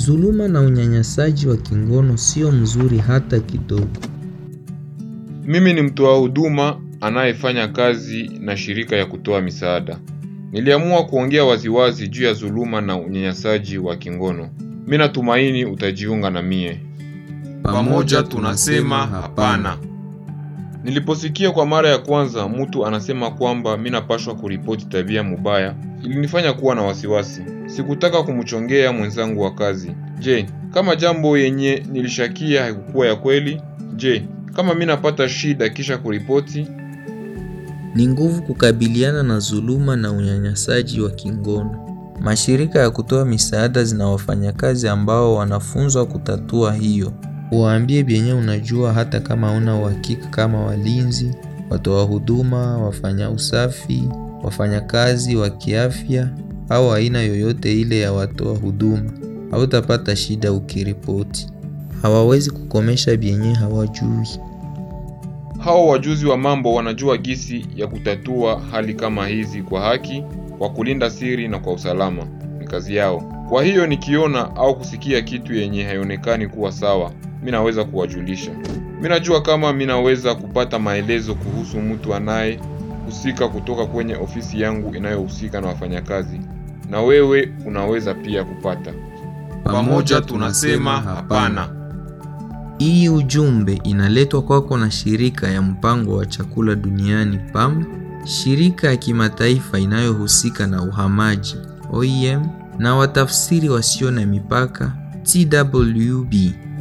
Dhuluma na unyanyasaji wa kingono sio mzuri hata kidogo. Mimi ni mtoa huduma anayefanya kazi na shirika ya kutoa misaada. Niliamua kuongea waziwazi juu ya dhuluma na unyanyasaji wa kingono. Mimi natumaini utajiunga na mie. Pamoja tunasema hapana. Niliposikia kwa mara ya kwanza mtu anasema kwamba mimi napashwa kuripoti tabia mubaya, ilinifanya kuwa na wasiwasi. Sikutaka kumchongea mwenzangu wa kazi. Je, kama jambo yenye nilishakia haikukuwa ya kweli? Je, kama mimi napata shida kisha kuripoti? Ni nguvu kukabiliana na dhuluma na unyanyasaji wa kingono. Mashirika ya kutoa misaada zina wafanyakazi ambao wanafunzwa kutatua hiyo. Uwaambie vyenye unajua hata kama una uhakika kama walinzi, watoa huduma, wafanya usafi, wafanyakazi wa kiafya au aina yoyote ile ya watoa huduma. Hautapata shida ukiripoti. Hawawezi kukomesha vyenye hawajui. Hao wajuzi wa mambo wanajua gisi ya kutatua hali kama hizi kwa haki, kwa kulinda siri na kwa usalama. Ni kazi yao. Kwa hiyo nikiona au kusikia kitu yenye haionekani kuwa sawa, mimi naweza kuwajulisha. Mimi najua kama mimi naweza kupata maelezo kuhusu mtu anaye husika kutoka kwenye ofisi yangu inayohusika na wafanyakazi, na wewe unaweza pia kupata. Pamoja tunasema hapana. Hii ujumbe inaletwa kwako na shirika ya mpango wa chakula duniani PAM, shirika ya kimataifa inayohusika na uhamaji OIM, na watafsiri wasio na mipaka TWB.